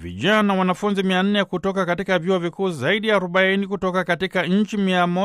vijana wanafunzi 400 kutoka katika vyuo vikuu zaidi ya 40 kutoka katika nchi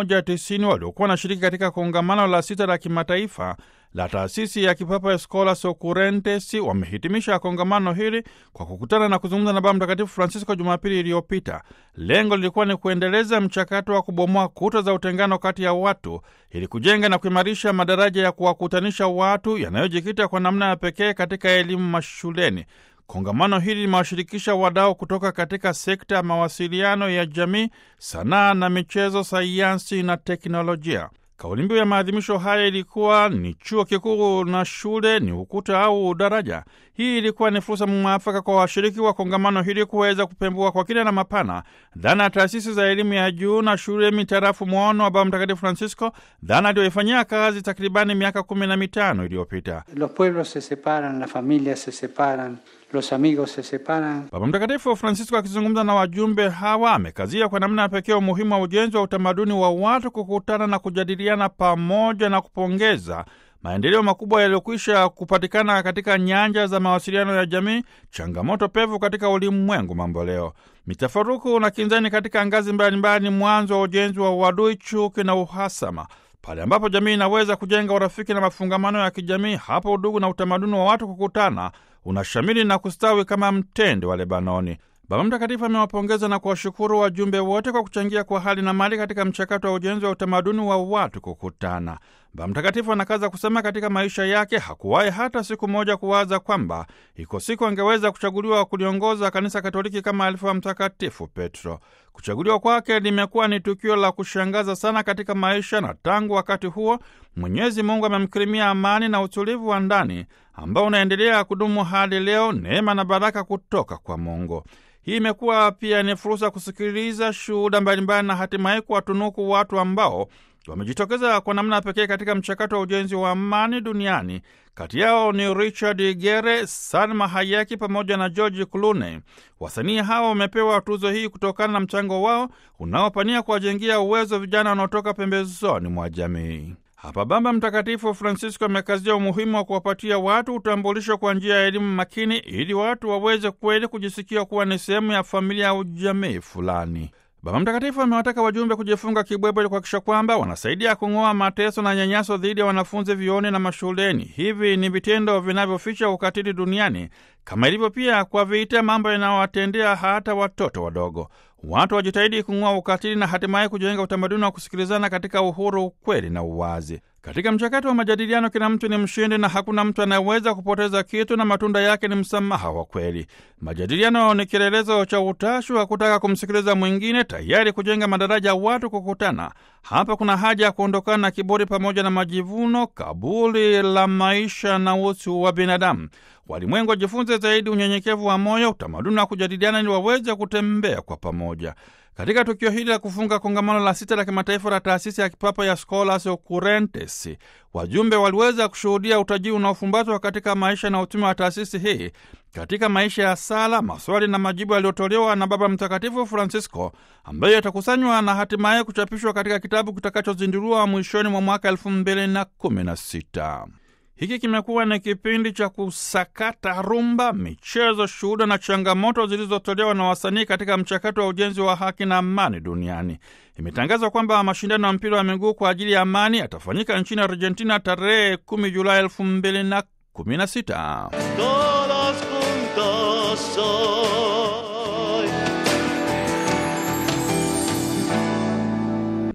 190 waliokuwa wanashiriki katika kongamano la sita la kimataifa la taasisi ya kipapa Scholas Occurrentes wamehitimisha kongamano hili kwa kukutana na kuzungumza na Baba Mtakatifu Francisco Jumapili iliyopita. Lengo lilikuwa ni kuendeleza mchakato wa kubomoa kuta za utengano kati ya watu ili kujenga na kuimarisha madaraja ya kuwakutanisha watu yanayojikita kwa namna ya pekee katika elimu mashuleni. Kongamano hili limewashirikisha wadau kutoka katika sekta ya mawasiliano ya jamii, sanaa na michezo, sayansi na teknolojia. Kauli mbiu ya maadhimisho haya ilikuwa ni chuo kikuu na shule ni ukuta au daraja. Hii ilikuwa ni fursa mwafaka kwa washiriki wa kongamano hili kuweza kupembua kwa kina na mapana dhana ya taasisi za elimu ya juu na shule mitarafu mwono wa Baba Mtakatifu Francisco, dhana aliyoifanyia kazi takribani miaka kumi na mitano iliyopita. Los pueblos se separan, las familias se separan, los amigos se separan. Baba Mtakatifu Francisco akizungumza na wajumbe hawa amekazia kwa namna ya pekee umuhimu wa ujenzi wa utamaduni wa watu kukutana na kujadiliana pamoja na kupongeza maendeleo makubwa yaliyokwisha kupatikana katika nyanja za mawasiliano ya jamii, changamoto pevu katika ulimwengu mambo leo, mitafaruku na kinzani katika ngazi mbalimbali, mwanzo wa ujenzi wa uadui, chuki na uhasama. Pale ambapo jamii inaweza kujenga urafiki na mafungamano ya kijamii, hapo udugu na utamaduni wa watu kukutana unashamili na kustawi kama mtende wa Lebanoni. Baba Mtakatifu amewapongeza na kuwashukuru wajumbe wote kwa kuchangia kwa hali na mali katika mchakato wa ujenzi wa utamaduni wa watu kukutana. Baba Mtakatifu anakaza kusema katika maisha yake hakuwahi hata siku moja kuwaza kwamba iko siku angeweza kuchaguliwa kuliongoza Kanisa Katoliki kama alivyowa Mtakatifu Petro. Kuchaguliwa kwake limekuwa ni tukio la kushangaza sana katika maisha, na tangu wakati huo Mwenyezi Mungu amemkirimia amani na utulivu wa ndani ambao unaendelea kudumu hadi leo, neema na baraka kutoka kwa Mungu. Hii imekuwa pia ni fursa kusikiliza shuhuda mbalimbali na hatimaye kuwatunuku watu ambao wamejitokeza kwa namna pekee katika mchakato wa ujenzi wa amani duniani. Kati yao ni Richard Gere, Salma Hayeki pamoja na George Clooney. Wasanii hawa wamepewa tuzo hii kutokana na mchango wao unaopania kuwajengia uwezo vijana wanaotoka pembezoni mwa jamii. Hapa Baba Mtakatifu Francisco amekazia umuhimu wa kuwapatia watu utambulisho kwa njia ya elimu makini, ili watu waweze kweli kujisikia kuwa ni sehemu ya familia au jamii fulani. Baba Mtakatifu amewataka wajumbe kujifunga kibwebwe ili kuhakikisha kwamba wanasaidia kung'oa mateso na nyanyaso dhidi ya wanafunzi vioni na mashuleni. Hivi ni vitendo vinavyoficha ukatili duniani, kama ilivyo pia kwa vita, mambo yanayowatendea hata watoto wadogo. Watu wajitahidi kung'oa ukatili na hatimaye kujenga utamaduni wa kusikilizana katika uhuru, ukweli na uwazi. Katika mchakato wa majadiliano, kila mtu ni mshindi na hakuna mtu anayeweza kupoteza kitu, na matunda yake ni msamaha wa kweli. Majadiliano ni kielelezo cha utashi wa kutaka kumsikiliza mwingine, tayari kujenga madaraja ya watu kukutana. Hapa kuna haja ya kuondokana na kiburi pamoja na majivuno, kaburi la maisha na utu wa binadamu. Walimwengu wajifunze zaidi unyenyekevu wa moyo, utamaduni wa kujadiliana, ili waweze kutembea kwa pamoja. Katika tukio hili la kufunga kongamano la sita la kimataifa la taasisi ya kipapa ya Scholas Occurrentes, wajumbe waliweza kushuhudia utajiri unaofumbatwa katika maisha na utume wa taasisi hii katika maisha ya sala, maswali na majibu yaliyotolewa na Baba Mtakatifu Francisco, ambayo yatakusanywa na hatimaye kuchapishwa katika kitabu kitakachozinduliwa mwishoni mwa mwaka elfu mbili na kumi na sita. Hiki kimekuwa ni kipindi cha kusakata rumba, michezo, shuhuda na changamoto zilizotolewa na wasanii katika mchakato wa ujenzi wa haki na amani duniani. Imetangazwa kwamba mashindano ya mpira wa miguu kwa ajili ya amani yatafanyika nchini Argentina tarehe 10 Julai 2016. Todos juntos son